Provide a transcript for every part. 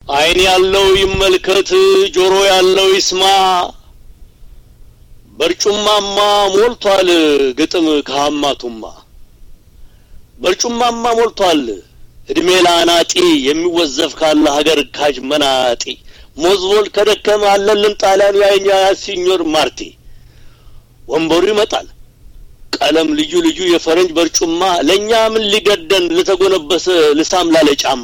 ዓይን ያለው ይመልከት፣ ጆሮ ያለው ይስማ። በርጩማማ ሞልቷል ግጥም ከሀማቱማ በርጩማማ ሞልቷል እድሜ ለአናጢ የሚወዘፍ ካለ ሀገር ካጅ መናጢ ሞዝቦል ከደከመ አለልን ጣሊያን ያኛ ሲኞር ማርቲ ወንበሩ ይመጣል ቀለም ልዩ ልዩ የፈረንጅ በርጩማ ለእኛ ምን ሊገደን ልተጎነበሰ ልሳም ላለ ጫማ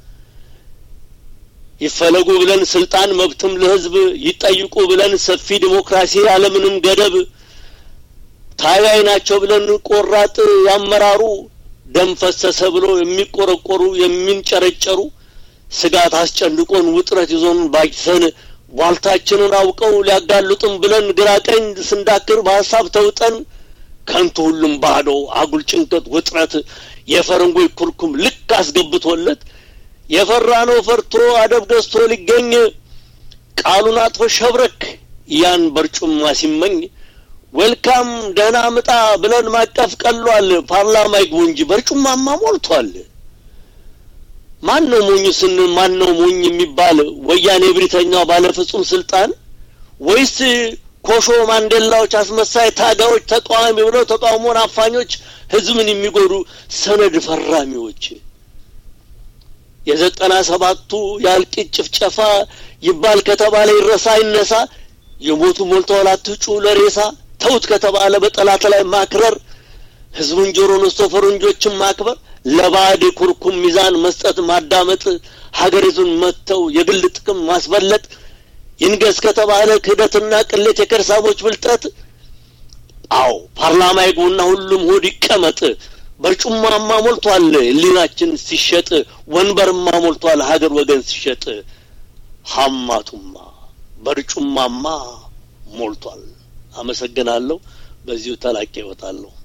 ይፈለጉ ብለን ስልጣን መብትም ለህዝብ ይጠይቁ ብለን ሰፊ ዲሞክራሲ ያለምንም ገደብ ታጋይ ናቸው ብለን ቆራጥ ያመራሩ ደም ፈሰሰ ብሎ የሚቆረቆሩ የሚንጨረጨሩ ስጋት አስጨንቆን ውጥረት ይዞን ባጅተን ቧልታችንን አውቀው ሊያጋልጡን ብለን ግራ ቀኝ ስንዳክር በሀሳብ ተውጠን ከንቱ ሁሉም ባዶ አጉል ጭንቀት ውጥረት የፈረንጎች ኩርኩም ልክ አስገብቶለት የፈራ ነው ፈርቶ አደብ ገዝቶ ሊገኝ ቃሉን አጥፎ ሸብረክ ያን በርጩማ ሲመኝ ዌልካም ደህና ምጣ ብለን ማቀፍ ቀሏል። ፓርላማ ይግቡ እንጂ በርጩማማ ሞልቷል። ማን ነው ሞኙ ስንል ማን ነው ሞኝ የሚባል ወያኔ ብሪተኛው ባለ ፍጹም ስልጣን ወይስ ኮሾ ማንዴላዎች አስመሳይ ታጋዮች ተቃዋሚ ብለው ተቃውሞን አፋኞች ህዝብን የሚጎዱ ሰነድ ፈራሚዎች የዘጠና ሰባቱ የእልቂት ጭፍጨፋ ይባል ከተባለ ይረሳ ይነሳ የሞቱ ሞልተዋል አትጩ ለሬሳ ተውት ከተባለ በጠላት ላይ ማክረር ህዝቡን ጆሮ ነስቶ ፈረንጆችን ማክበር ለባዕድ ኩርኩም ሚዛን መስጠት ማዳመጥ ሀገሪቱን መጥተው የግል ጥቅም ማስበለጥ ይንገስ ከተባለ ክህደትና ቅሌት የከርሳሞች ብልጠት አዎ ፓርላማ ይግቡና ሁሉም ሆድ ይቀመጥ በርጩማማ ሞልቷል ህሊናችን ሲሸጥ ወንበርማ ሞልቷል ሀገር ወገን ሲሸጥ ሀማቱማ በርጩማማ ሞልቷል አመሰግናለሁ በዚሁ ተላቄ ይወጣለሁ